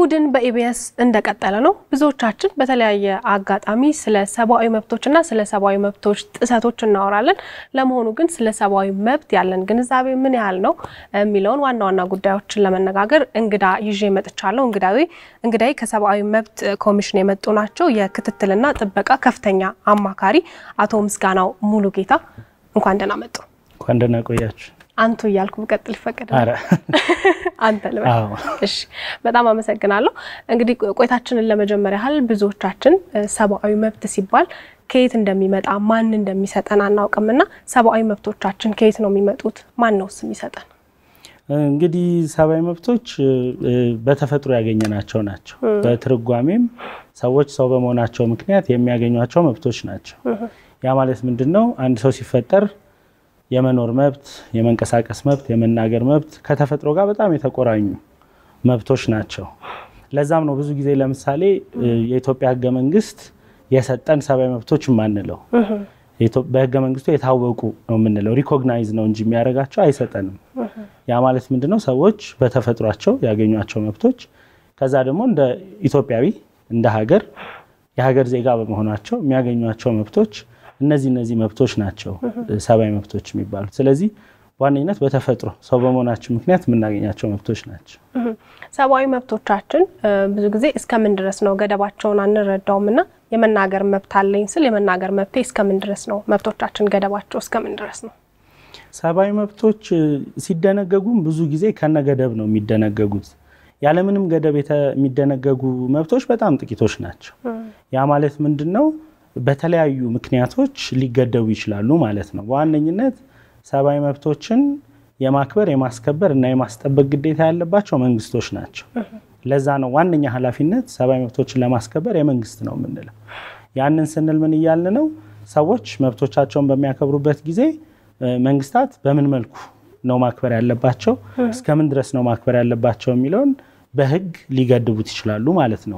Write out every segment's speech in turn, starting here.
እሁድን በኢቢኤስ እንደቀጠለ ነው። ብዙዎቻችን በተለያየ አጋጣሚ ስለ ሰብአዊ መብቶችና ስለ ሰብአዊ መብቶች ጥሰቶች እናወራለን። ለመሆኑ ግን ስለ ሰብአዊ መብት ያለን ግንዛቤ ምን ያህል ነው የሚለውን ዋና ዋና ጉዳዮችን ለመነጋገር እንግዳ ይዤ መጥቻለሁ። እንግዳዊ እንግዳይ ከሰብአዊ መብት ኮሚሽን የመጡ ናቸው። የክትትልና ጥበቃ ከፍተኛ አማካሪ አቶ ምስጋናው ሙሉ ጌታ እንኳን ደህና መጡ። እንኳን ደህና ቆያችሁ። አንቱ እያልኩ ብቀጥል ይፈቀዳል? አንተ ልበል። እሺ፣ በጣም አመሰግናለሁ። እንግዲህ ቆይታችንን ለመጀመር ያህል ብዙዎቻችን ሰብአዊ መብት ሲባል ከየት እንደሚመጣ ማን እንደሚሰጠን አናውቅምና ሰብአዊ መብቶቻችን ከየት ነው የሚመጡት? ማን ነውስ የሚሰጠን? እንግዲህ ሰብአዊ መብቶች በተፈጥሮ ያገኘናቸው ናቸው። በትርጓሜም ሰዎች ሰው በመሆናቸው ምክንያት የሚያገኟቸው መብቶች ናቸው። ያ ማለት ምንድን ነው? አንድ ሰው ሲፈጠር የመኖር መብት፣ የመንቀሳቀስ መብት፣ የመናገር መብት ከተፈጥሮ ጋር በጣም የተቆራኙ መብቶች ናቸው። ለዛም ነው ብዙ ጊዜ ለምሳሌ የኢትዮጵያ ሕገ መንግስት የሰጠን ሰብአዊ መብቶች የማንለው በሕገ መንግስቱ የታወቁ ነው የምንለው ሪኮግናይዝ ነው እንጂ የሚያደርጋቸው አይሰጠንም። ያ ማለት ምንድነው? ሰዎች በተፈጥሯቸው ያገኟቸው መብቶች ከዛ ደግሞ እንደ ኢትዮጵያዊ እንደ ሀገር የሀገር ዜጋ በመሆናቸው የሚያገኟቸው መብቶች እነዚህ እነዚህ መብቶች ናቸው ሰብአዊ መብቶች የሚባሉት። ስለዚህ በዋነኝነት በተፈጥሮ ሰው በመሆናችን ምክንያት የምናገኛቸው መብቶች ናቸው። ሰብአዊ መብቶቻችን ብዙ ጊዜ እስከምን ድረስ ነው ገደባቸውን አንረዳውም እና የመናገር መብት አለኝ ስል የመናገር መብቴ እስከምን ድረስ ነው? መብቶቻችን ገደባቸው እስከምን ድረስ ነው? ሰብአዊ መብቶች ሲደነገጉም ብዙ ጊዜ ከነ ገደብ ነው የሚደነገጉት። ያለምንም ገደብ የሚደነገጉ መብቶች በጣም ጥቂቶች ናቸው። ያ ማለት ምንድን ነው? በተለያዩ ምክንያቶች ሊገደቡ ይችላሉ ማለት ነው። በዋነኝነት ሰብአዊ መብቶችን የማክበር የማስከበር እና የማስጠበቅ ግዴታ ያለባቸው መንግስቶች ናቸው። ለዛ ነው ዋነኛ ኃላፊነት ሰብአዊ መብቶችን ለማስከበር የመንግስት ነው የምንለው። ያንን ስንል ምን እያልን ነው? ሰዎች መብቶቻቸውን በሚያከብሩበት ጊዜ መንግስታት በምን መልኩ ነው ማክበር ያለባቸው፣ እስከምን ድረስ ነው ማክበር ያለባቸው የሚለውን በህግ ሊገድቡት ይችላሉ ማለት ነው።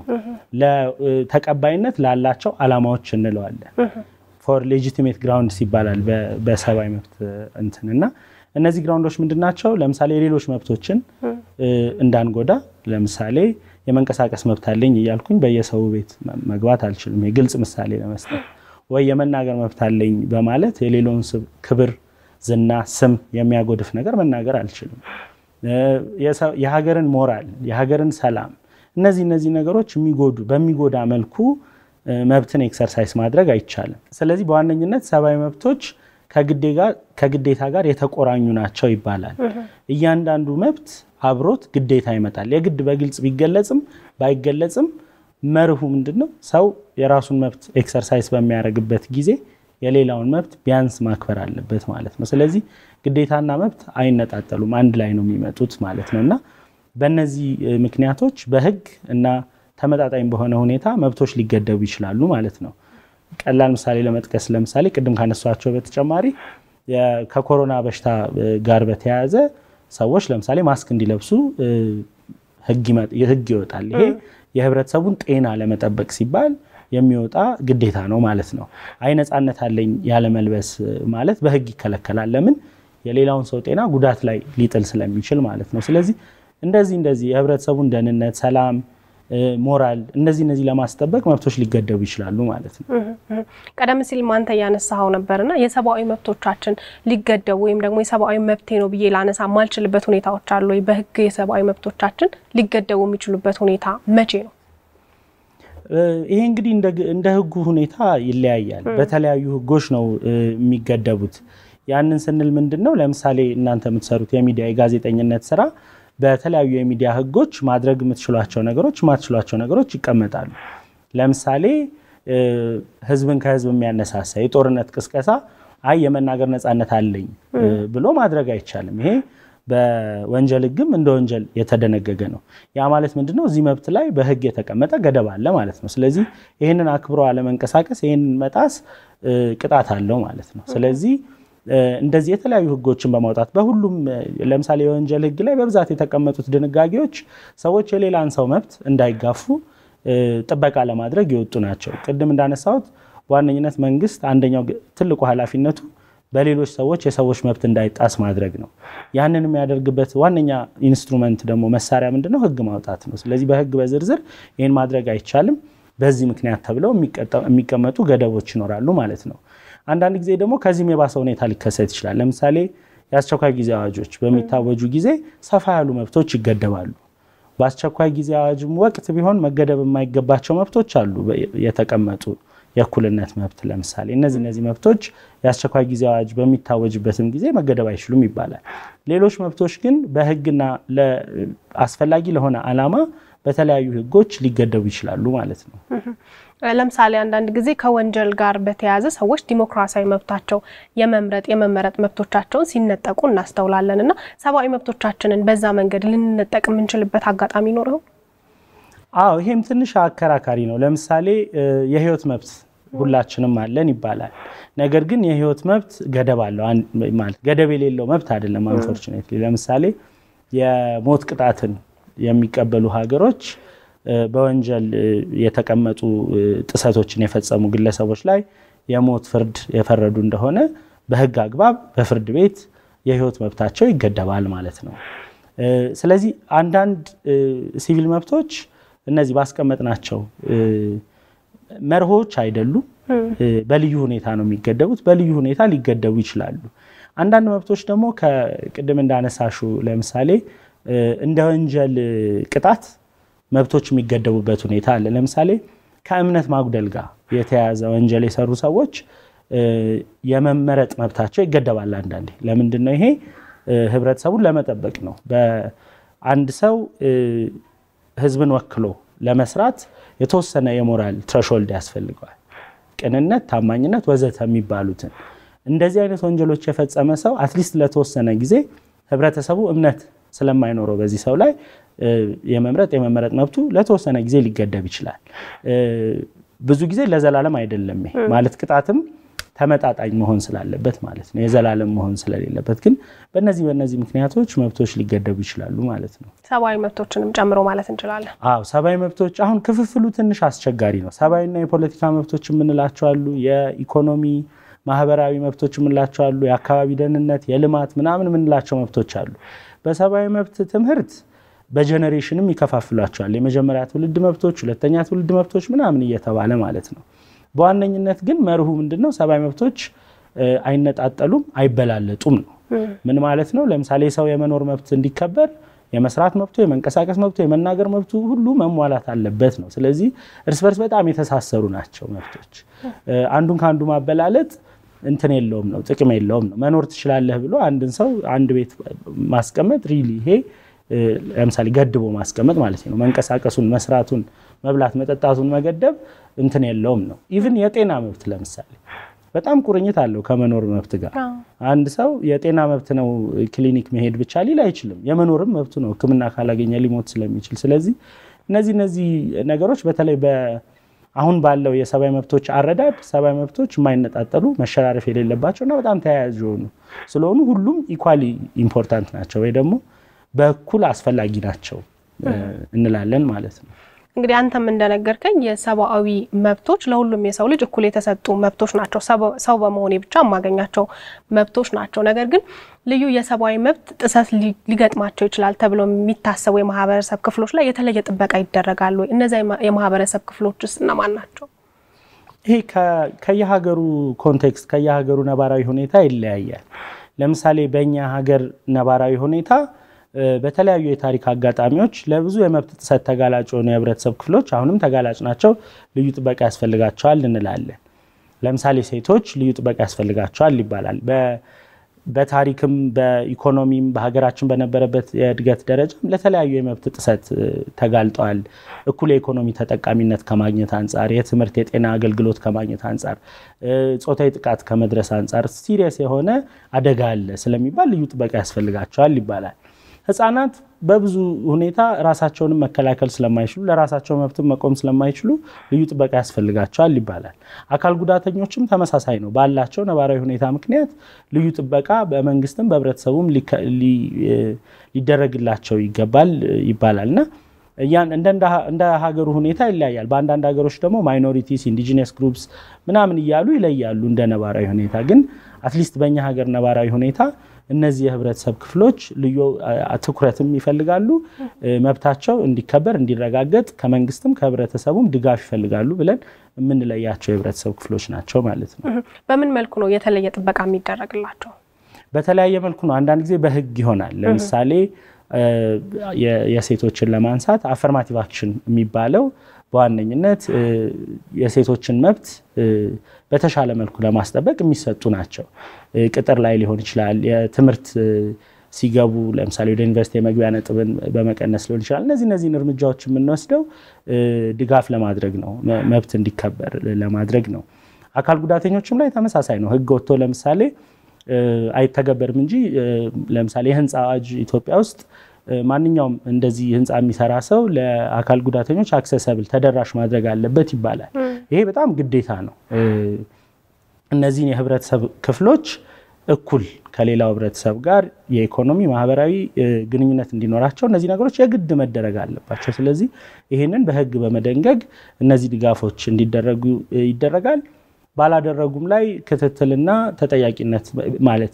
ለተቀባይነት ላላቸው አላማዎች እንለዋለን። ፎር ሌጂቲሜት ግራውንድስ ይባላል በሰብአዊ መብት እንትን እና እነዚህ ግራውንዶች ምንድን ናቸው? ለምሳሌ የሌሎች መብቶችን እንዳንጎዳ፣ ለምሳሌ የመንቀሳቀስ መብት አለኝ እያልኩኝ በየሰው ቤት መግባት አልችልም። የግልጽ ምሳሌ ለመስጠት ወይ የመናገር መብት አለኝ በማለት የሌላውን ክብር፣ ዝና፣ ስም የሚያጎድፍ ነገር መናገር አልችልም። የሀገርን ሞራል የሀገርን ሰላም እነዚህ እነዚህ ነገሮች የሚጎዱ በሚጎዳ መልኩ መብትን ኤክሰርሳይዝ ማድረግ አይቻልም። ስለዚህ በዋነኝነት ሰብአዊ መብቶች ከግዴታ ጋር የተቆራኙ ናቸው ይባላል። እያንዳንዱ መብት አብሮት ግዴታ ይመጣል። የግድ በግልጽ ቢገለጽም ባይገለጽም መርሁ ምንድን ነው? ሰው የራሱን መብት ኤክሰርሳይዝ በሚያደርግበት ጊዜ የሌላውን መብት ቢያንስ ማክበር አለበት ማለት ነው። ስለዚህ ግዴታና መብት አይነጣጠሉም፣ አንድ ላይ ነው የሚመጡት ማለት ነው እና በእነዚህ ምክንያቶች በህግ እና ተመጣጣኝ በሆነ ሁኔታ መብቶች ሊገደቡ ይችላሉ ማለት ነው። ቀላል ምሳሌ ለመጥቀስ ለምሳሌ ቅድም ካነሷቸው በተጨማሪ ከኮሮና በሽታ ጋር በተያያዘ ሰዎች ለምሳሌ ማስክ እንዲለብሱ ህግ ይወጣል። ይሄ የህብረተሰቡን ጤና ለመጠበቅ ሲባል የሚወጣ ግዴታ ነው ማለት ነው። አይ ነፃነት አለኝ ያለመልበስ ማለት በህግ ይከለከላል። ለምን? የሌላውን ሰው ጤና ጉዳት ላይ ሊጥል ስለሚችል ማለት ነው። ስለዚህ እንደዚህ እንደዚህ የህብረተሰቡን ደህንነት፣ ሰላም፣ ሞራል እነዚህ እነዚህ ለማስጠበቅ መብቶች ሊገደቡ ይችላሉ ማለት ነው። ቀደም ሲል ማንተ እያነሳኸው ነበርና የሰብአዊ መብቶቻችን ሊገደቡ ወይም ደግሞ የሰብአዊ መብቴ ነው ብዬ ላነሳ ማልችልበት ሁኔታዎች አሉ ወይ? በህግ የሰብአዊ መብቶቻችን ሊገደቡ የሚችሉበት ሁኔታ መቼ ነው? ይሄ እንግዲህ እንደ ህጉ ሁኔታ ይለያያል። በተለያዩ ህጎች ነው የሚገደቡት። ያንን ስንል ምንድን ነው? ለምሳሌ እናንተ የምትሰሩት የሚዲያ የጋዜጠኝነት ስራ በተለያዩ የሚዲያ ህጎች ማድረግ የምትችሏቸው ነገሮች፣ የማትችሏቸው ነገሮች ይቀመጣሉ። ለምሳሌ ህዝብን ከህዝብ የሚያነሳሳ የጦርነት ቅስቀሳ አይ የመናገር ነፃነት አለኝ ብሎ ማድረግ አይቻልም። ይሄ በወንጀል ህግም እንደ ወንጀል የተደነገገ ነው። ያ ማለት ምንድነው? እዚህ መብት ላይ በህግ የተቀመጠ ገደብ አለ ማለት ነው። ስለዚህ ይህንን አክብሮ አለመንቀሳቀስ፣ ይህንን መጣስ ቅጣት አለው ማለት ነው። ስለዚህ እንደዚህ የተለያዩ ህጎችን በማውጣት በሁሉም ለምሳሌ የወንጀል ህግ ላይ በብዛት የተቀመጡት ድንጋጌዎች ሰዎች የሌላን ሰው መብት እንዳይጋፉ ጥበቃ ለማድረግ የወጡ ናቸው። ቅድም እንዳነሳሁት በዋነኝነት መንግስት አንደኛው ትልቁ ኃላፊነቱ በሌሎች ሰዎች የሰዎች መብት እንዳይጣስ ማድረግ ነው። ያንን የሚያደርግበት ዋነኛ ኢንስትሩመንት ደግሞ መሳሪያ ምንድነው? ህግ ማውጣት ነው። ስለዚህ በህግ በዝርዝር ይህን ማድረግ አይቻልም፣ በዚህ ምክንያት ተብለው የሚቀመጡ ገደቦች ይኖራሉ ማለት ነው። አንዳንድ ጊዜ ደግሞ ከዚህም የባሰ ሁኔታ ሊከሰት ይችላል። ለምሳሌ የአስቸኳይ ጊዜ አዋጆች በሚታወጁ ጊዜ ሰፋ ያሉ መብቶች ይገደባሉ። በአስቸኳይ ጊዜ አዋጅም ወቅት ቢሆን መገደብ የማይገባቸው መብቶች አሉ የተቀመጡ የእኩልነት መብት ለምሳሌ እነዚህ እነዚህ መብቶች የአስቸኳይ ጊዜ አዋጅ በሚታወጅበትም ጊዜ መገደብ አይችሉም ይባላል። ሌሎች መብቶች ግን በህግና አስፈላጊ ለሆነ ዓላማ በተለያዩ ህጎች ሊገደቡ ይችላሉ ማለት ነው። ለምሳሌ አንዳንድ ጊዜ ከወንጀል ጋር በተያያዘ ሰዎች ዲሞክራሲያዊ መብታቸው የመምረጥ የመመረጥ መብቶቻቸውን ሲነጠቁ እናስተውላለን እና ሰብአዊ መብቶቻችንን በዛ መንገድ ልንነጠቅ የምንችልበት አጋጣሚ ይኖረው? አዎ ይሄም ትንሽ አከራካሪ ነው። ለምሳሌ የህይወት መብት ሁላችንም አለን ይባላል። ነገር ግን የህይወት መብት ገደብ አለው። ማለት ገደብ የሌለው መብት አይደለም። አንፎርቹኔትሊ ለምሳሌ የሞት ቅጣትን የሚቀበሉ ሀገሮች በወንጀል የተቀመጡ ጥሰቶችን የፈጸሙ ግለሰቦች ላይ የሞት ፍርድ የፈረዱ እንደሆነ በህግ አግባብ በፍርድ ቤት የህይወት መብታቸው ይገደባል ማለት ነው። ስለዚህ አንዳንድ ሲቪል መብቶች እነዚህ ባስቀመጥናቸው መርሆች አይደሉም። በልዩ ሁኔታ ነው የሚገደቡት። በልዩ ሁኔታ ሊገደቡ ይችላሉ። አንዳንድ መብቶች ደግሞ ከቅድም እንዳነሳሹ ለምሳሌ እንደ ወንጀል ቅጣት መብቶች የሚገደቡበት ሁኔታ አለ። ለምሳሌ ከእምነት ማጉደል ጋር የተያያዘ ወንጀል የሰሩ ሰዎች የመመረጥ መብታቸው ይገደባል። አንዳንዴ ለምንድን ነው ይሄ? ህብረተሰቡን ለመጠበቅ ነው። በአንድ ሰው ህዝብን ወክሎ ለመስራት የተወሰነ የሞራል ትረሾልድ ያስፈልገዋል። ቅንነት፣ ታማኝነት ወዘተ የሚባሉትን እንደዚህ አይነት ወንጀሎች የፈጸመ ሰው አትሊስት ለተወሰነ ጊዜ ህብረተሰቡ እምነት ስለማይኖረው በዚህ ሰው ላይ የመምረጥ የመመረጥ መብቱ ለተወሰነ ጊዜ ሊገደብ ይችላል። ብዙ ጊዜ ለዘላለም አይደለም። ይሄ ማለት ቅጣትም ተመጣጣኝ መሆን ስላለበት ማለት ነው። የዘላለም መሆን ስለሌለበት ግን በእነዚህ በእነዚህ ምክንያቶች መብቶች ሊገደቡ ይችላሉ ማለት ነው። ሰብአዊ መብቶችንም ጨምሮ ማለት እንችላለን። አዎ ሰብአዊ መብቶች አሁን ክፍፍሉ ትንሽ አስቸጋሪ ነው። ሰብአዊና የፖለቲካ መብቶች የምንላቸው አሉ። የኢኮኖሚ ማህበራዊ መብቶች የምንላቸው አሉ። የአካባቢ ደህንነት፣ የልማት ምናምን የምንላቸው መብቶች አሉ። በሰብአዊ መብት ትምህርት በጀኔሬሽንም ይከፋፍሏቸዋል። የመጀመሪያ ትውልድ መብቶች፣ ሁለተኛ ትውልድ መብቶች ምናምን እየተባለ ማለት ነው። በዋነኝነት ግን መርሁ ምንድነው? ሰብአዊ መብቶች አይነጣጠሉም፣ አይበላለጡም ነው። ምን ማለት ነው? ለምሳሌ ሰው የመኖር መብት እንዲከበር የመስራት መብቱ፣ የመንቀሳቀስ መብቱ፣ የመናገር መብቱ ሁሉ መሟላት አለበት ነው። ስለዚህ እርስ በርስ በጣም የተሳሰሩ ናቸው መብቶች። አንዱን ከአንዱ ማበላለጥ እንትን የለውም ነው፣ ጥቅም የለውም ነው። መኖር ትችላለህ ብሎ አንድን ሰው አንድ ቤት ማስቀመጥ ሪሊ ይሄ ለምሳሌ ገድቦ ማስቀመጥ ማለት ነው። መንቀሳቀሱን፣ መስራቱን፣ መብላት መጠጣቱን መገደብ እንትን የለውም ነው። ኢቭን የጤና መብት ለምሳሌ በጣም ቁርኝት አለው ከመኖር መብት ጋር። አንድ ሰው የጤና መብት ነው ክሊኒክ መሄድ ብቻ ሊል አይችልም። የመኖርም መብቱ ነው፣ ሕክምና ካላገኘ ሊሞት ስለሚችል። ስለዚህ እነዚህ እነዚህ ነገሮች በተለይ አሁን ባለው የሰብአዊ መብቶች አረዳድ ሰብአዊ መብቶች የማይነጣጠሉ መሸራረፍ የሌለባቸው እና በጣም ተያያዥ የሆኑ ስለሆኑ ሁሉም ኢኳሊ ኢምፖርታንት ናቸው ወይ ደግሞ በእኩል አስፈላጊ ናቸው እንላለን ማለት ነው። እንግዲህ አንተም እንደነገርከኝ የሰብአዊ መብቶች ለሁሉም የሰው ልጅ እኩል የተሰጡ መብቶች ናቸው። ሰው በመሆኔ ብቻ የማገኛቸው መብቶች ናቸው። ነገር ግን ልዩ የሰብአዊ መብት ጥሰት ሊገጥማቸው ይችላል ተብሎ የሚታሰቡ የማህበረሰብ ክፍሎች ላይ የተለየ ጥበቃ ይደረጋል ወይ? እነዚያ የማህበረሰብ ክፍሎች ውስጥ እነማን ናቸው? ይሄ ከየሀገሩ ኮንቴክስት ከየሀገሩ ነባራዊ ሁኔታ ይለያያል። ለምሳሌ በእኛ ሀገር ነባራዊ ሁኔታ በተለያዩ የታሪክ አጋጣሚዎች ለብዙ የመብት ጥሰት ተጋላጭ የሆኑ የህብረተሰብ ክፍሎች አሁንም ተጋላጭ ናቸው፣ ልዩ ጥበቃ ያስፈልጋቸዋል እንላለን። ለምሳሌ ሴቶች ልዩ ጥበቃ ያስፈልጋቸዋል ይባላል። በታሪክም በኢኮኖሚም በሀገራችን በነበረበት የእድገት ደረጃም ለተለያዩ የመብት ጥሰት ተጋልጠዋል። እኩል የኢኮኖሚ ተጠቃሚነት ከማግኘት አንጻር፣ የትምህርት የጤና አገልግሎት ከማግኘት አንጻር፣ ጾታዊ ጥቃት ከመድረስ አንጻር ሲሪየስ የሆነ አደጋ አለ ስለሚባል ልዩ ጥበቃ ያስፈልጋቸዋል ይባላል። ህጻናት በብዙ ሁኔታ ራሳቸውንም መከላከል ስለማይችሉ ለራሳቸው መብትም መቆም ስለማይችሉ ልዩ ጥበቃ ያስፈልጋቸዋል ይባላል። አካል ጉዳተኞችም ተመሳሳይ ነው። ባላቸው ነባራዊ ሁኔታ ምክንያት ልዩ ጥበቃ በመንግስትም በህብረተሰቡም ሊደረግላቸው ይገባል ይባላል እና እንደ ሀገሩ ሁኔታ ይለያያል። በአንዳንድ ሀገሮች ደግሞ ማይኖሪቲስ፣ ኢንዲጂነስ ግሩፕስ ምናምን እያሉ ይለያሉ እንደ ነባራዊ ሁኔታ። ግን አትሊስት በእኛ ሀገር ነባራዊ ሁኔታ እነዚህ የህብረተሰብ ክፍሎች ልዩ ትኩረትም ይፈልጋሉ። መብታቸው እንዲከበር እንዲረጋገጥ ከመንግስትም ከህብረተሰቡም ድጋፍ ይፈልጋሉ ብለን የምንለያቸው የህብረተሰብ ክፍሎች ናቸው ማለት ነው። በምን መልኩ ነው የተለየ ጥበቃ የሚደረግላቸው? በተለያየ መልኩ ነው። አንዳንድ ጊዜ በህግ ይሆናል። ለምሳሌ የሴቶችን ለማንሳት አፈርማቲቭ አክሽን የሚባለው በዋነኝነት የሴቶችን መብት በተሻለ መልኩ ለማስጠበቅ የሚሰጡ ናቸው። ቅጥር ላይ ሊሆን ይችላል። የትምህርት ሲገቡ ለምሳሌ ወደ ዩኒቨርሲቲ የመግቢያ ነጥብን በመቀነስ ሊሆን ይችላል። እነዚህ እነዚህን እርምጃዎች የምንወስደው ድጋፍ ለማድረግ ነው፣ መብት እንዲከበር ለማድረግ ነው። አካል ጉዳተኞችም ላይ ተመሳሳይ ነው። ህግ ወጥቶ ለምሳሌ አይተገበርም እንጂ ለምሳሌ የህንፃ አዋጅ ኢትዮጵያ ውስጥ ማንኛውም እንደዚህ ህንፃ የሚሰራ ሰው ለአካል ጉዳተኞች አክሰሰብል ተደራሽ ማድረግ አለበት ይባላል። ይሄ በጣም ግዴታ ነው። እነዚህን የህብረተሰብ ክፍሎች እኩል ከሌላው ህብረተሰብ ጋር የኢኮኖሚ ማህበራዊ ግንኙነት እንዲኖራቸው እነዚህ ነገሮች የግድ መደረግ አለባቸው። ስለዚህ ይህንን በህግ በመደንገግ እነዚህ ድጋፎች እንዲደረጉ ይደረጋል። ባላደረጉም ላይ ክትትልና ተጠያቂነት ማለት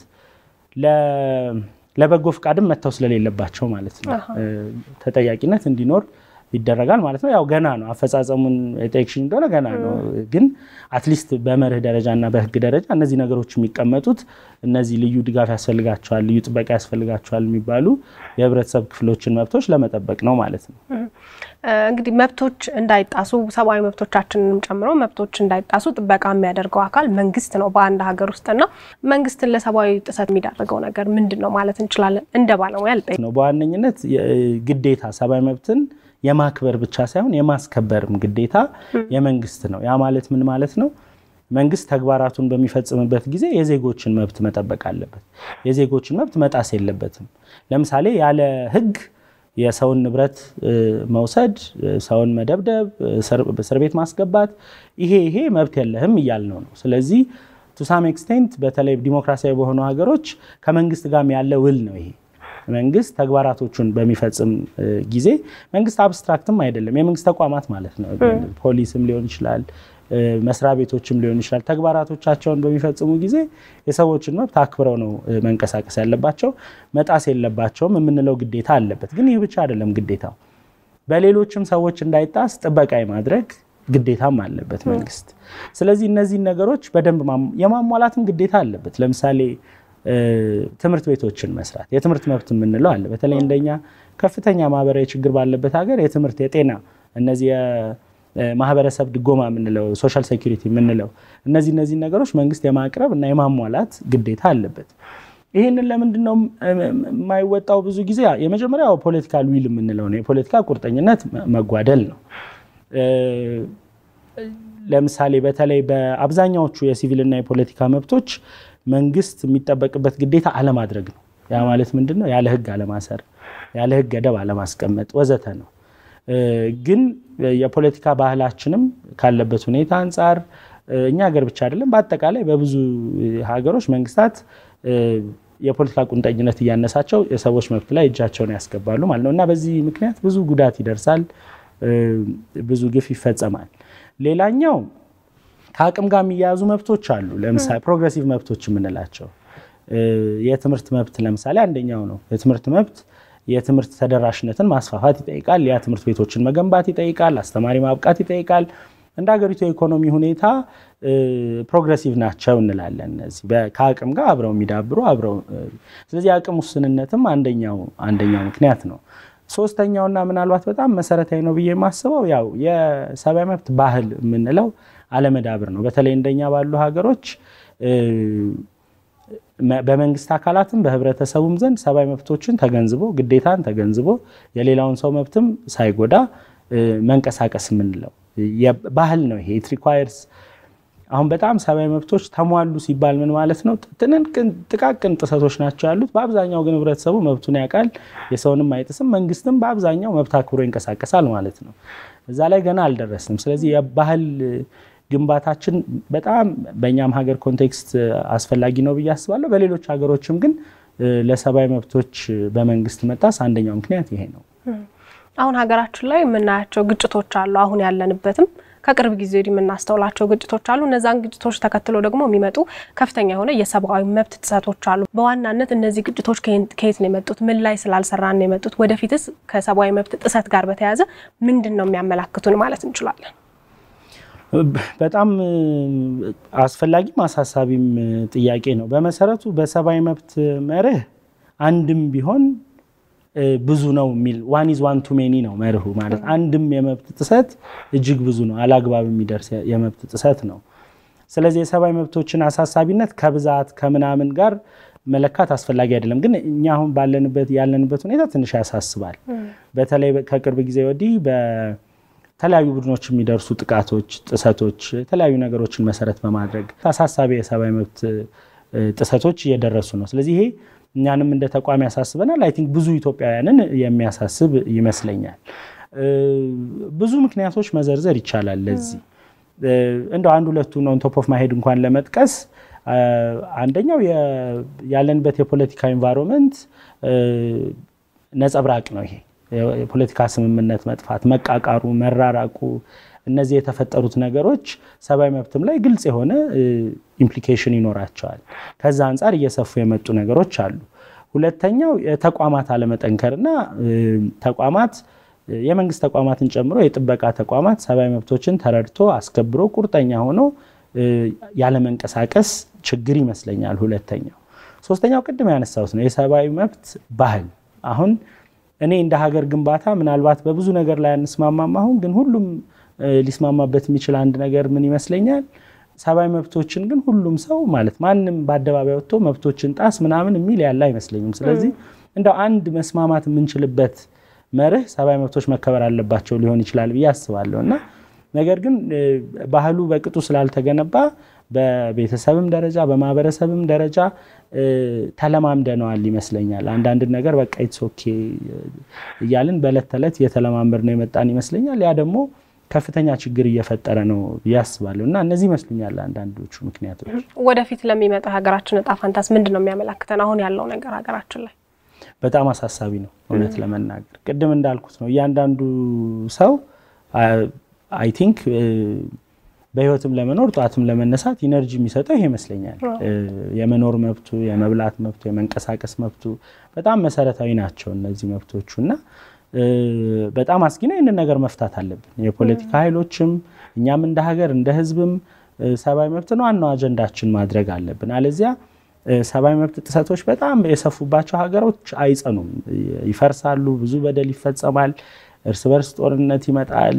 ለበጎ ፍቃድም መተው ስለሌለባቸው ማለት ነው ተጠያቂነት እንዲኖር ይደረጋል ማለት ነው። ያው ገና ነው አፈጻጸሙን የጠየቅሽኝ እንደሆነ ገና ነው። ግን አትሊስት በመርህ ደረጃ እና በህግ ደረጃ እነዚህ ነገሮች የሚቀመጡት እነዚህ ልዩ ድጋፍ ያስፈልጋቸዋል፣ ልዩ ጥበቃ ያስፈልጋቸዋል የሚባሉ የህብረተሰብ ክፍሎችን መብቶች ለመጠበቅ ነው ማለት ነው። እንግዲህ መብቶች እንዳይጣሱ ሰብአዊ መብቶቻችንንም ጨምሮ መብቶች እንዳይጣሱ ጥበቃ የሚያደርገው አካል መንግስት ነው በአንድ ሀገር ውስጥና መንግስትን ለሰብአዊ ጥሰት የሚዳርገው ነገር ምንድን ነው ማለት እንችላለን? እንደ ባለሙያ ልጠይቅ ነው። በዋነኝነት ግዴታ ሰብአዊ መብትን የማክበር ብቻ ሳይሆን የማስከበርም ግዴታ የመንግስት ነው። ያ ማለት ምን ማለት ነው? መንግስት ተግባራቱን በሚፈጽምበት ጊዜ የዜጎችን መብት መጠበቅ አለበት። የዜጎችን መብት መጣስ የለበትም። ለምሳሌ ያለ ህግ የሰውን ንብረት መውሰድ፣ ሰውን መደብደብ፣ እስር ቤት ማስገባት ይሄ ይሄ መብት የለህም እያልነው ነው። ስለዚህ ቱሳም ኤክስቴንት በተለይ ዲሞክራሲያዊ በሆኑ ሀገሮች ከመንግስት ጋርም ያለ ውል ነው ይሄ መንግስት ተግባራቶቹን በሚፈጽም ጊዜ መንግስት አብስትራክትም አይደለም፣ የመንግስት ተቋማት ማለት ነው። ፖሊስም ሊሆን ይችላል፣ መስሪያ ቤቶችም ሊሆን ይችላል። ተግባራቶቻቸውን በሚፈጽሙ ጊዜ የሰዎችን መብት አክብረው ነው መንቀሳቀስ ያለባቸው፣ መጣስ የለባቸውም የምንለው ግዴታ አለበት። ግን ይህ ብቻ አይደለም ግዴታው፣ በሌሎችም ሰዎች እንዳይጣስ ጥበቃ የማድረግ ግዴታም አለበት መንግስት። ስለዚህ እነዚህን ነገሮች በደንብ የማሟላትም ግዴታ አለበት። ለምሳሌ ትምህርት ቤቶችን መስራት የትምህርት መብት የምንለው አለ። በተለይ እንደኛ ከፍተኛ ማህበራዊ ችግር ባለበት ሀገር የትምህርት፣ የጤና እነዚህ የማህበረሰብ ድጎማ የምንለው ሶሻል ሴኩሪቲ የምንለው እነዚህ እነዚህ ነገሮች መንግስት የማቅረብ እና የማሟላት ግዴታ አለበት። ይህንን ለምንድን ነው የማይወጣው? ብዙ ጊዜ የመጀመሪያው ፖለቲካል ዊል የምንለው ነው። የፖለቲካ ቁርጠኝነት መጓደል ነው። ለምሳሌ በተለይ በአብዛኛዎቹ የሲቪልና የፖለቲካ መብቶች መንግስት የሚጠበቅበት ግዴታ አለማድረግ ነው። ያ ማለት ምንድን ነው? ያለ ህግ አለማሰር፣ ያለ ህግ ገደብ አለማስቀመጥ ወዘተ ነው። ግን የፖለቲካ ባህላችንም ካለበት ሁኔታ አንጻር እኛ ሀገር ብቻ አይደለም፣ በአጠቃላይ በብዙ ሀገሮች መንግስታት የፖለቲካ ቁንጠኝነት እያነሳቸው የሰዎች መብት ላይ እጃቸውን ያስገባሉ ማለት ነው እና በዚህ ምክንያት ብዙ ጉዳት ይደርሳል፣ ብዙ ግፍ ይፈጸማል። ሌላኛው ከአቅም ጋር የሚያያዙ መብቶች አሉ። ለምሳሌ ፕሮግሬሲቭ መብቶች የምንላቸው የትምህርት መብት ለምሳሌ አንደኛው ነው። የትምህርት መብት የትምህርት ተደራሽነትን ማስፋፋት ይጠይቃል። ያ ትምህርት ቤቶችን መገንባት ይጠይቃል። አስተማሪ ማብቃት ይጠይቃል። እንደ ሀገሪቱ የኢኮኖሚ ሁኔታ ፕሮግሬሲቭ ናቸው እንላለን። እነዚህ ከአቅም ጋር አብረው የሚዳብሩ አብረው ስለዚህ የአቅም ውስንነትም አንደኛው አንደኛው ምክንያት ነው። ሶስተኛውና ምናልባት በጣም መሰረታዊ ነው ብዬ የማስበው ያው የሰብአዊ መብት ባህል የምንለው አለመዳብር ነው። በተለይ እንደኛ ባሉ ሀገሮች በመንግስት አካላትም በህብረተሰቡም ዘንድ ሰብአዊ መብቶችን ተገንዝቦ ግዴታን ተገንዝቦ የሌላውን ሰው መብትም ሳይጎዳ መንቀሳቀስ የምንለው ባህል ነው። ይሄ ኢት ሪኳየርስ አሁን በጣም ሰብአዊ መብቶች ተሟሉ ሲባል ምን ማለት ነው? ጥቃቅን ጥሰቶች ናቸው ያሉት። በአብዛኛው ግን ህብረተሰቡ መብቱን ያውቃል፣ የሰውንም አይጥስም። መንግስትም በአብዛኛው መብት አክብሮ ይንቀሳቀሳል ማለት ነው። እዛ ላይ ገና አልደረስንም። ስለዚህ የባህል ግንባታችን በጣም በእኛም ሀገር ኮንቴክስት አስፈላጊ ነው ብዬ አስባለሁ። በሌሎች ሀገሮችም ግን ለሰብአዊ መብቶች በመንግስት መጣስ አንደኛው ምክንያት ይሄ ነው። አሁን ሀገራችን ላይ የምናያቸው ግጭቶች አሉ። አሁን ያለንበትም ከቅርብ ጊዜ ወዲህ የምናስተውላቸው ግጭቶች አሉ። እነዛን ግጭቶች ተከትሎ ደግሞ የሚመጡ ከፍተኛ የሆነ የሰብአዊ መብት ጥሰቶች አሉ። በዋናነት እነዚህ ግጭቶች ከየት ነው የመጡት? ምን ላይ ስላልሰራን ነው የመጡት? ወደፊትስ ከሰብአዊ መብት ጥሰት ጋር በተያያዘ ምንድን ነው የሚያመላክቱን ማለት እንችላለን? በጣም አስፈላጊም አሳሳቢም ጥያቄ ነው። በመሰረቱ በሰብአዊ መብት መርህ አንድም ቢሆን ብዙ ነው የሚል ዋን ኢዝ ዋን ቱ ሜኒ ነው መርሁ ማለት አንድም የመብት ጥሰት እጅግ ብዙ ነው፣ አላግባብ የሚደርስ የመብት ጥሰት ነው። ስለዚህ የሰብአዊ መብቶችን አሳሳቢነት ከብዛት ከምናምን ጋር መለካት አስፈላጊ አይደለም። ግን እኛ አሁን ባለንበት ያለንበት ሁኔታ ትንሽ ያሳስባል። በተለይ ከቅርብ ጊዜ ወዲህ በተለያዩ ቡድኖች የሚደርሱ ጥቃቶች፣ ጥሰቶች የተለያዩ ነገሮችን መሰረት በማድረግ አሳሳቢ የሰብአዊ መብት ጥሰቶች እየደረሱ ነው። ስለዚህ ይሄ እኛንም እንደ ተቋም ያሳስበናል። አይ ቲንክ ብዙ ኢትዮጵያውያንን የሚያሳስብ ይመስለኛል። ብዙ ምክንያቶች መዘርዘር ይቻላል። ለዚህ እንደው አንድ ሁለቱን ኦን ቶፕ ኦፍ ማሄድ እንኳን ለመጥቀስ አንደኛው ያለንበት የፖለቲካ ኢንቫይሮንመንት ነጸብራቅ ነው። ይሄ የፖለቲካ ስምምነት መጥፋት፣ መቃቃሩ፣ መራራቁ እነዚህ የተፈጠሩት ነገሮች ሰብአዊ መብትም ላይ ግልጽ የሆነ ኢምፕሊኬሽን ይኖራቸዋል። ከዛ አንጻር እየሰፉ የመጡ ነገሮች አሉ። ሁለተኛው የተቋማት አለመጠንከርና ተቋማት የመንግስት ተቋማትን ጨምሮ የጥበቃ ተቋማት ሰብአዊ መብቶችን ተረድቶ አስከብሮ ቁርጠኛ ሆኖ ያለመንቀሳቀስ ችግር ይመስለኛል። ሁለተኛው ሶስተኛው ቅድም ያነሳሁት ነው የሰብአዊ መብት ባህል አሁን እኔ እንደ ሀገር ግንባታ ምናልባት በብዙ ነገር ላይ አንስማማም። አሁን ግን ሁሉም ሊስማማበት የሚችል አንድ ነገር ምን ይመስለኛል፣ ሰብአዊ መብቶችን ግን ሁሉም ሰው ማለት ማንም በአደባባይ ወጥቶ መብቶችን ጣስ ምናምን የሚል ያለ አይመስለኝም። ስለዚህ እንደው አንድ መስማማት የምንችልበት መርህ ሰብአዊ መብቶች መከበር አለባቸው ሊሆን ይችላል ብዬ አስባለሁ እና ነገር ግን ባህሉ በቅጡ ስላልተገነባ በቤተሰብም ደረጃ በማህበረሰብም ደረጃ ተለማምደነዋል ይመስለኛል። አንዳንድ ነገር በቃ ኢትስ ኦኬ እያልን በዕለት ተዕለት እየተለማመድ ነው የመጣን ይመስለኛል። ያ ደግሞ ከፍተኛ ችግር እየፈጠረ ነው ብዬ አስባለሁ እና እነዚህ ይመስሉኛል አንዳንዶቹ ምክንያቶች። ወደፊት ለሚመጣው ሀገራችን እጣ ፈንታስ ምንድን ነው የሚያመላክተን? አሁን ያለው ነገር ሀገራችን ላይ በጣም አሳሳቢ ነው እውነት ለመናገር ቅድም እንዳልኩት ነው እያንዳንዱ ሰው አይ ቲንክ በህይወትም ለመኖር ጠዋትም ለመነሳት ኢነርጂ የሚሰጠው ይሄ ይመስለኛል። የመኖር መብቱ፣ የመብላት መብቱ፣ የመንቀሳቀስ መብቱ በጣም መሰረታዊ ናቸው እነዚህ መብቶቹ እና በጣም አስጊ ነው። ይህንን ነገር መፍታት አለብን። የፖለቲካ ኃይሎችም እኛም እንደ ሀገር እንደ ህዝብም ሰብአዊ መብትን ዋናው አጀንዳችን ማድረግ አለብን። አለዚያ ሰብአዊ መብት ጥሰቶች በጣም የሰፉባቸው ሀገሮች አይጸኑም፣ ይፈርሳሉ፣ ብዙ በደል ይፈጸማል፣ እርስ በርስ ጦርነት ይመጣል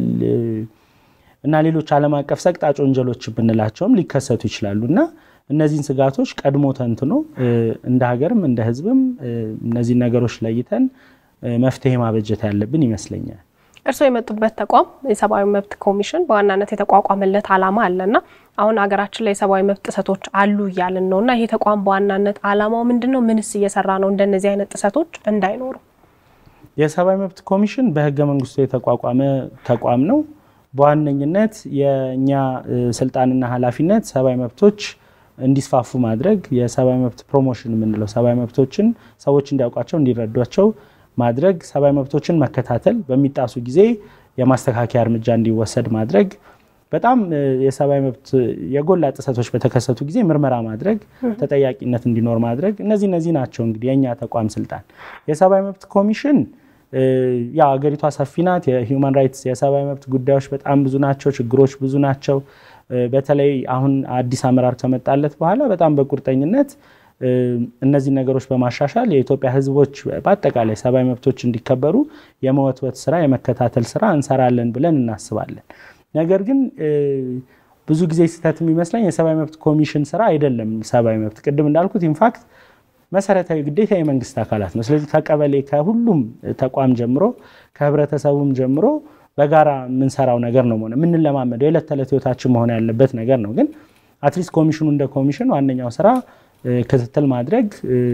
እና ሌሎች ዓለም አቀፍ ሰቅጣጭ ወንጀሎች ብንላቸውም ሊከሰቱ ይችላሉ እና እነዚህን ስጋቶች ቀድሞ ተንትኖ እንደ ሀገርም እንደ ህዝብም እነዚህን ነገሮች ለይተን መፍትሄ ማበጀት ያለብን ይመስለኛል። እርስዎ የመጡበት ተቋም የሰብአዊ መብት ኮሚሽን በዋናነት የተቋቋመለት ዓላማ አለና አሁን ሀገራችን ላይ የሰብአዊ መብት ጥሰቶች አሉ እያልን ነው እና ይሄ ተቋም በዋናነት ዓላማው ምንድን ነው? ምንስ እየሰራ ነው እንደነዚህ አይነት ጥሰቶች እንዳይኖሩ? የሰብአዊ መብት ኮሚሽን በህገ መንግስቱ የተቋቋመ ተቋም ነው። በዋነኝነት የእኛ ስልጣንና ኃላፊነት ሰብአዊ መብቶች እንዲስፋፉ ማድረግ፣ የሰብአዊ መብት ፕሮሞሽን የምንለው ሰብአዊ መብቶችን ሰዎች እንዲያውቋቸው እንዲረዷቸው ማድረግ፣ ሰብአዊ መብቶችን መከታተል፣ በሚጣሱ ጊዜ የማስተካከያ እርምጃ እንዲወሰድ ማድረግ፣ በጣም የሰብአዊ መብት የጎላ ጥሰቶች በተከሰቱ ጊዜ ምርመራ ማድረግ፣ ተጠያቂነት እንዲኖር ማድረግ፣ እነዚህ እነዚህ ናቸው እንግዲህ የእኛ ተቋም ስልጣን። የሰብአዊ መብት ኮሚሽን ያው አገሪቷ ሰፊ ናት። የሂውማን ራይትስ የሰብአዊ መብት ጉዳዮች በጣም ብዙ ናቸው። ችግሮች ብዙ ናቸው። በተለይ አሁን አዲስ አመራር ከመጣለት በኋላ በጣም በቁርጠኝነት እነዚህ ነገሮች በማሻሻል የኢትዮጵያ ሕዝቦች በአጠቃላይ ሰብአዊ መብቶች እንዲከበሩ የመወትወት ስራ የመከታተል ስራ እንሰራለን ብለን እናስባለን። ነገር ግን ብዙ ጊዜ ስህተት የሚመስለኝ የሰብአዊ መብት ኮሚሽን ስራ አይደለም። ሰብአዊ መብት ቅድም እንዳልኩት ኢንፋክት መሰረታዊ ግዴታ የመንግስት አካላት ነው። ስለዚህ ከቀበሌ ከሁሉም ተቋም ጀምሮ ከህብረተሰቡም ጀምሮ በጋራ የምንሰራው ነገር ነው ሆነ የምንለማመደው የዕለት ተዕለት ህይወታችን መሆን ያለበት ነገር ነው። ግን አትሊስት ኮሚሽኑ እንደ ኮሚሽን ዋነኛው ስራ ክትትል ማድረግ፣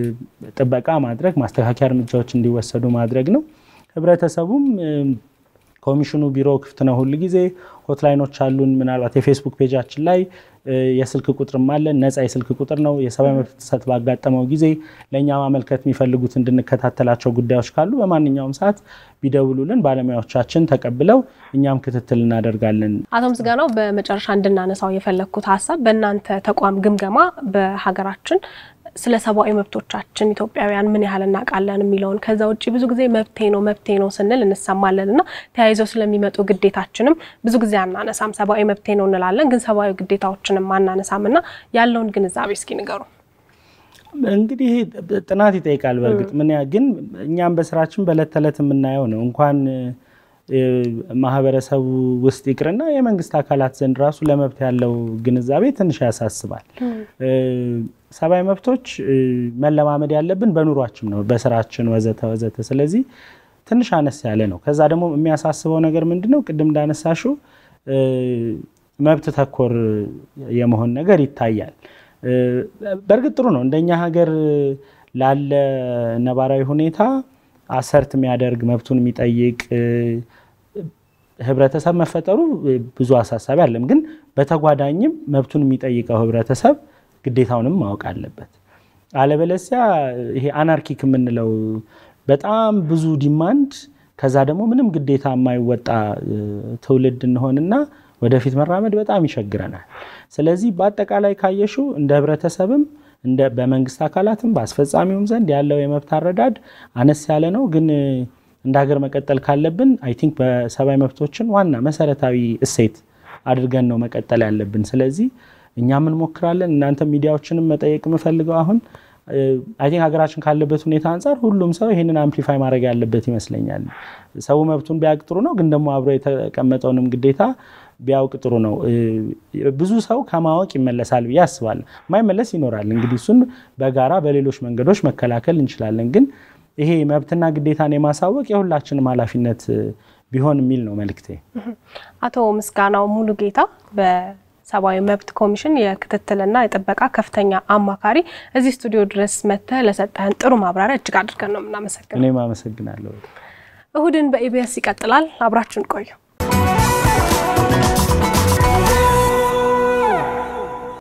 ጥበቃ ማድረግ፣ ማስተካከያ እርምጃዎች እንዲወሰዱ ማድረግ ነው። ህብረተሰቡም ኮሚሽኑ ቢሮ ክፍት ነው ሁል ጊዜ። ሆትላይኖች አሉን። ምናልባት የፌስቡክ ፔጃችን ላይ የስልክ ቁጥርም አለን። ነፃ የስልክ ቁጥር ነው። የሰብአዊ መብት ጥሰት ባጋጠመው ጊዜ ለእኛ ማመልከት የሚፈልጉት እንድንከታተላቸው ጉዳዮች ካሉ በማንኛውም ሰዓት ቢደውሉልን ባለሙያዎቻችን ተቀብለው እኛም ክትትል እናደርጋለን። አቶ ምስጋናው በመጨረሻ እንድናነሳው የፈለግኩት ሀሳብ በእናንተ ተቋም ግምገማ በሀገራችን ስለ ሰብአዊ መብቶቻችን ኢትዮጵያውያን ምን ያህል እናውቃለን የሚለውን ከዛ ውጭ ብዙ ጊዜ መብቴ ነው መብቴ ነው ስንል እንሰማለን እና ተያይዘው ስለሚመጡ ግዴታችንም ብዙ ጊዜ አናነሳም። ሰብአዊ መብቴ ነው እንላለን፣ ግን ሰብአዊ ግዴታዎችንም አናነሳም እና ያለውን ግንዛቤ እስኪ ንገሩ። እንግዲህ ጥናት ይጠይቃል። በእርግጥ ምን ግን እኛም በስራችን በዕለት ተዕለት የምናየው ነው እንኳን ማህበረሰቡ ውስጥ ይቅርና የመንግስት አካላት ዘንድ ራሱ ለመብት ያለው ግንዛቤ ትንሽ ያሳስባል። ሰብአዊ መብቶች መለማመድ ያለብን በኑሯችን ነው፣ በስራችን ወዘተ ወዘተ። ስለዚህ ትንሽ አነስ ያለ ነው። ከዛ ደግሞ የሚያሳስበው ነገር ምንድን ነው? ቅድም እንዳነሳሽው መብት ተኮር የመሆን ነገር ይታያል። በእርግጥ ጥሩ ነው። እንደኛ ሀገር ላለ ነባራዊ ሁኔታ አሰርት የሚያደርግ መብቱን የሚጠይቅ ህብረተሰብ መፈጠሩ ብዙ አሳሳቢ አለም። ግን በተጓዳኝም መብቱን የሚጠይቀው ህብረተሰብ ግዴታውንም ማወቅ አለበት። አለበለዚያ ይሄ አናርኪክ የምንለው በጣም ብዙ ዲማንድ ከዛ ደግሞ ምንም ግዴታ የማይወጣ ትውልድ እንሆንና ወደፊት መራመድ በጣም ይቸግረናል። ስለዚህ በአጠቃላይ ካየሽው እንደ ህብረተሰብም እንደ በመንግስት አካላትም በአስፈጻሚውም ዘንድ ያለው የመብት አረዳድ አነስ ያለ ነው። ግን እንደ ሀገር መቀጠል ካለብን አይ ቲንክ በሰብአዊ መብቶችን ዋና መሰረታዊ እሴት አድርገን ነው መቀጠል ያለብን። ስለዚህ እኛም እንሞክራለን። እናንተ ሚዲያዎችንም መጠየቅ የምፈልገው አሁን አይ ቲንክ ሀገራችን ካለበት ሁኔታ አንጻር ሁሉም ሰው ይህንን አምፕሊፋይ ማድረግ ያለበት ይመስለኛል። ሰው መብቱን ቢያውቅ ጥሩ ነው፣ ግን ደግሞ አብሮ የተቀመጠውንም ግዴታ ቢያውቅ ጥሩ ነው። ብዙ ሰው ከማወቅ ይመለሳል ብዬ አስባለሁ። ማይመለስ ይኖራል። እንግዲህ እሱን በጋራ በሌሎች መንገዶች መከላከል እንችላለን። ግን ይሄ መብትና ግዴታን የማሳወቅ የሁላችንም ኃላፊነት ቢሆን የሚል ነው መልእክቴ። አቶ ምስጋናው ሙሉ ጌታ በሰብአዊ መብት ኮሚሽን የክትትልና የጥበቃ ከፍተኛ አማካሪ እዚህ ስቱዲዮ ድረስ መጥተህ ለሰጠህን ጥሩ ማብራሪያ እጅግ አድርገን ነው የምናመሰግነው። እኔም አመሰግናለሁ። እሁድን በኢቢኤስ ይቀጥላል። አብራችን ቆዩ።